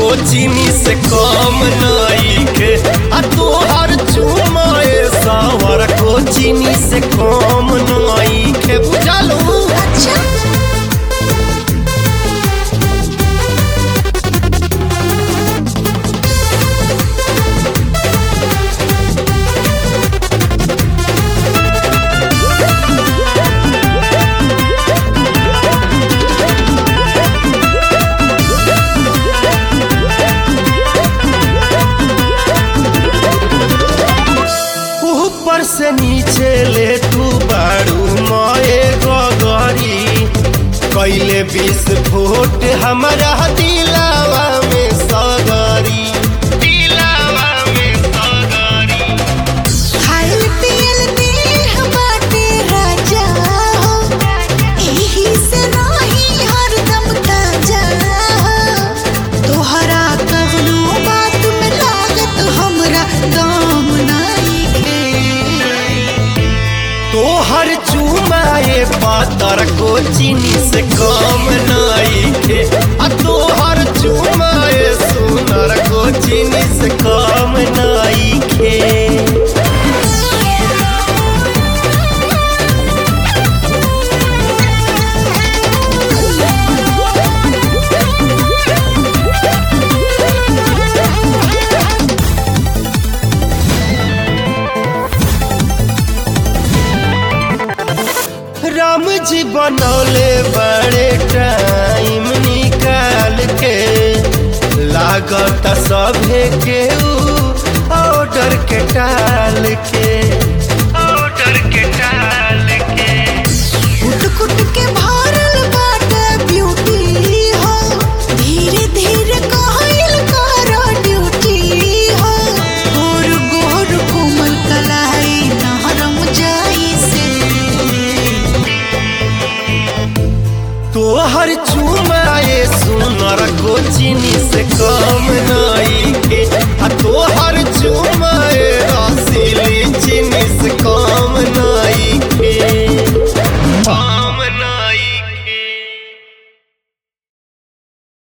को चीनी से कम नइखे आ तोहर चुमाए सावर को चीनी से कम नइखे बुझलू अच्छा ऊपर से नीचे ले तू बाड़ू माए गगरी कैले बीस फुट हमारा दिलावा में सगरी दिलावा में सगरी खाइल पियल देह बाटे राजा हो एही से रही हरदम ताजा हो तोहरा कवनो बात में लागत हमरा दाम नइखे तोहर चुमाए पातर को चीनी से कम नइखे आ तोहर चुमाए सुनर को चीनी से कम नइखे राम जी बनौले बड़े टाइम निकाल के लागत सभे के ऑर्डर के टाल के ऑर्डर के टाल के कुट कुट के भरल बाटे ब्यूटी हो धीरे धीरे कहल कर ड्यूटी हो गोर गोर कोमल कलाई नरम जाई से तोहर चुमाए सुनर को चीनी से कम